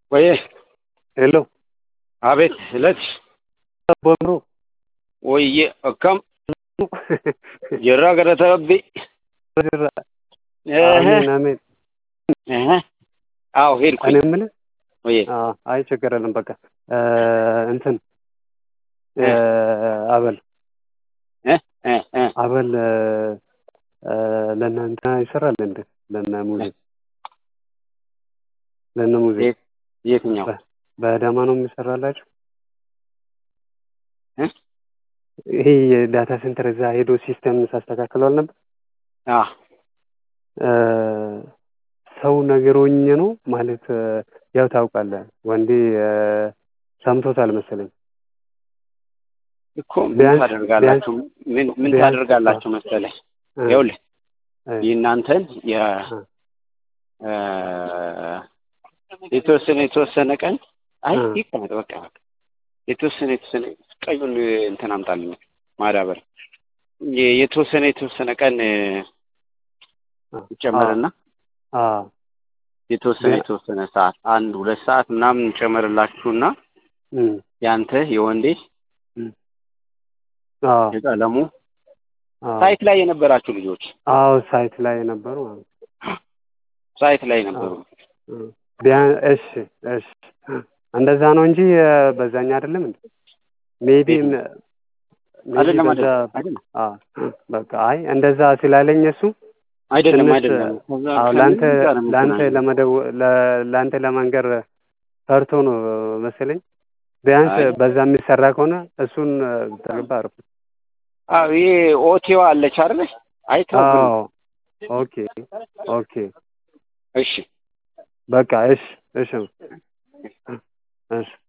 ወይ ሄሎ አቤት እለት ቦሩ ወይዬ akkam jirra galata rabbii አሜን አሜን። አዎ ሄድኩኝ እኔ የምልህ ወይ አዎ፣ አይ ችግር የለም በቃ እንትን አበል አበል ለእናንተ ይሰራል እንዴ? ለእነ ሙዜ ለእነ ሙዜ የትኛው በአዳማ ነው የሚሰራላችሁ? እ? ይሄ የዳታ ሴንተር እዛ ሄዶ ሲስተም ሳስተካክለው አልነበር? አ ሰው ነገሮኝ ነው ማለት ያው ታውቃለህ፣ ወንዴ ሰምቶታል መሰለኝ። እኮ ምን ቢያንስ- ታደርጋላችሁ? ምን ምን ቢያንስ- ታደርጋላችሁ መሰለህ? እ፣ ይኸውልህ እ፣ የእናንተን የ እ፣ እ፣ የተወሰነ የተወሰነ ቀን አይ እ። ይቀመጥ በቃ በቃ የተወሰነ የተወሰነ ቀዩን እንትን አምጣልኝ ማዳበር የ- የተወሰነ የተወሰነ ቀን እ፣ ይጨመርና አ የተወሰነ ቢያ- የተወሰነ ሰዓት አንድ ሁለት ሰዓት ምናምን ጨመርላችሁና እም፣ ያንተ የወንዴ አ የቀለሙ አ ሳይት ላይ የነበራችሁ ልጆች አዎ ሳይት ላይ የነበሩ ማለት ነው። ሳይት ላይ ነበሩ። እ፣ ቢያ እሺ እሺ እንደዛ ነው እንጂ እ፣ በዛኛ አይደለም እንዴ? ሜቢ ቤት ነው። ሜቢ አይደለም በዛ አይደለም አይደለም አ በቃ አይ እንደዛ ስላለኝ እሱ አይደለም ትንሽ አይደለም ከዛ አዎ ከምን ለአንተ ጋር ነው ለአንተ የምገናኘው? ለመደው ለ- ለአንተ ለመንገር ፈርቶ ነው መሰለኝ። ቢያንስ አይ በዛ የሚሰራ ከሆነ እሱን ተገባ አሪፍ ነው። አዎ ይሄ ኦቲዋ አለች አይደል? አይተውብን አዎ ኦኬ ኦኬ እሺ በቃ እሺ እሺ እሺ